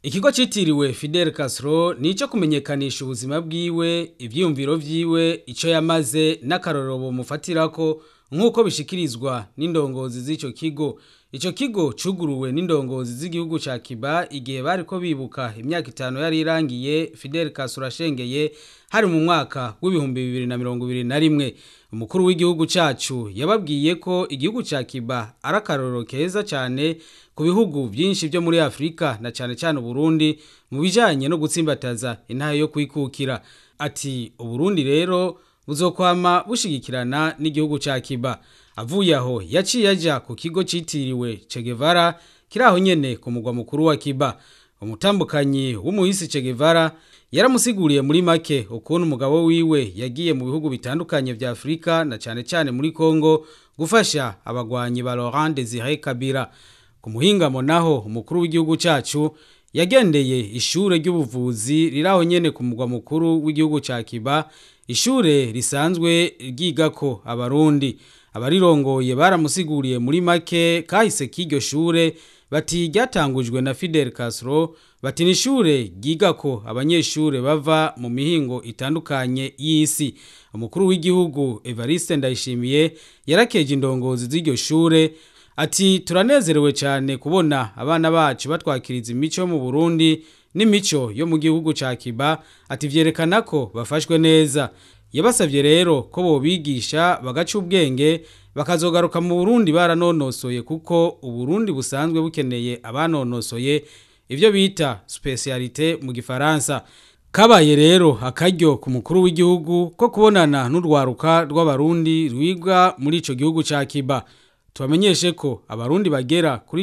Ikigo citiriwe Fidel Castro nico kumenyekanisha ubuzima bwiwe, ivyiyumviro vyiwe, ico yamaze n'akarorero bomufatirako nk'uko bishikirizwa n'indongozi z'ico kigo. Ico kigo cuguruwe n'indongozi z'igihugu ca Cuba igihe bariko bibuka imyaka itanu yari irangiye Fidel Castro ashengeye hari mu mwaka w'ibihumbi bibiri na mirongo ibiri na rimwe. Umukuru w'igihugu cacu yababwiye ko igihugu ca Cuba ari akarorero keza cane ku bihugu vyinshi vyo muri Afrika na cane cane Uburundi mu bijanye no gutsimbataza intahe yo kwikukira. Ati Uburundi rero buzokwama bushigikirana n'igihugu ca Cuba. Avuye aho yaciye aja ku kigo citiriwe Che Guevara kiri aho nyene ku mugwa mukuru wa Cuba. Umutambukanyi w'umuhisi Che Guevara yaramusiguriye muri make ukuntu umugabo wiwe yagiye mu bihugu bitandukanye vya Afrika na cane cane muri Congo gufasha abagwanyi ba Laurent Désiré Kabila. Ku muhingamo naho umukuru w'igihugu cacu yagendeye ishure ry'ubuvuzi riraho nyene ku mugwa mukuru w'igihugu ca Cuba, ishure risanzwe ryigako abarundi. Abarirongoye baramusiguriye muri make kahise k'iryo shure bati ryatangujwe na Fidel Castro, bati n'ishure ryigako abanyeshure bava mu mihingo itandukanye y'isi. Umukuru w'igihugu Evariste Ndayishimiye yarakeje indongozi z'iryo shure ati turanezerewe cyane kubona abana bacu batwakiriza imico yo mu Burundi n'imico yo mu gihugu ca Cuba ati vyerekana ko bafashwe neza yabasavye rero ko bobigisha bagaca ubwenge bakazogaruka mu Burundi baranonosoye kuko Uburundi busanzwe bukeneye abanonosoye ivyo bita specialité mu gifaransa kabaye rero akaryo ku mukuru w'igihugu ko kubonana n'urwaruka rw'abarundi rwiga muri ico gihugu ca Cuba tubamenyeshe ko abarundi bagera kuri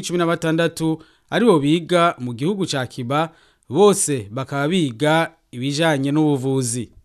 16 aribo biga mu gihugu ca Cuba bose bakaba biga ibijanye n'ubuvuzi